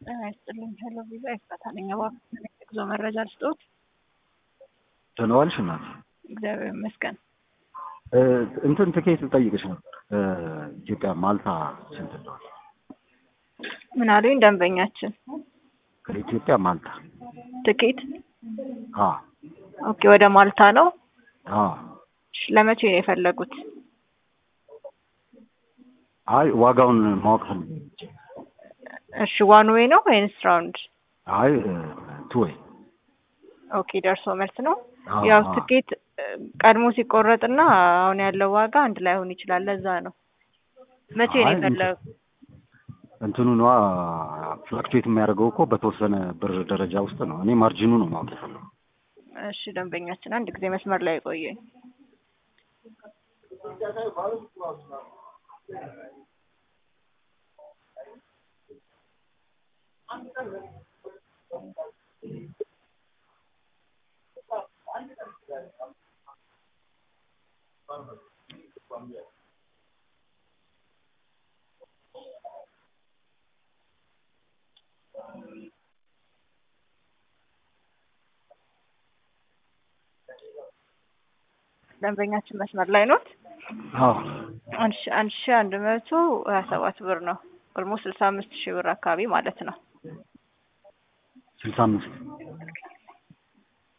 ጤና ይስጥልኝ። ሄሎ ቪዛ ይፈታ ነኝ። እባክዎን የጉዞ መረጃ ልስጥዎት? ደህና ዋልሽ እናት? እግዚአብሔር ይመስገን። እንትን ትኬት ልጠይቅሽ ነበር። ኢትዮጵያ ማልታ ስንት እንደሆነ? ምን አሉኝ ደንበኛችን? ከኢትዮጵያ ማልታ ትኬት? አ ኦኬ፣ ወደ ማልታ ነው። አ እሺ፣ ለመቼ ነው የፈለጉት? አይ ዋጋውን ማወቅ ፈልጌ እሺ፣ ዋን ዌይ ነው ወይንስ ራውንድ? አይ ቱ ወይ ኦኬ፣ ደርሶ መልስ ነው። አዎ፣ ያው አዎ። ትኬት ቀድሞ ሲቆረጥና አሁን ያለው ዋጋ አንድ ላይ ሆን ይችላል። ለዛ ነው። መቼ ነው አይ የፈለጉ? እንትኑ ነዋ ፍላክቹዌት የሚያደርገው እኮ በተወሰነ ብር ደረጃ ውስጥ ነው። እኔ ማርጂኑ ነው ማወቅ የፈለጉ። እሺ፣ ደንበኛችን አንድ ጊዜ መስመር ላይ ቆየኝ። ደንበኛችን መስመር ላይ ኖት? አዎ አንድ ሺ አንድ ሺ አንድ መቶ ሀያ ሰባት ብር ነው። ኦልሞስት ስልሳ አምስት ሺህ ብር አካባቢ ማለት ነው። ስልሳ አምስት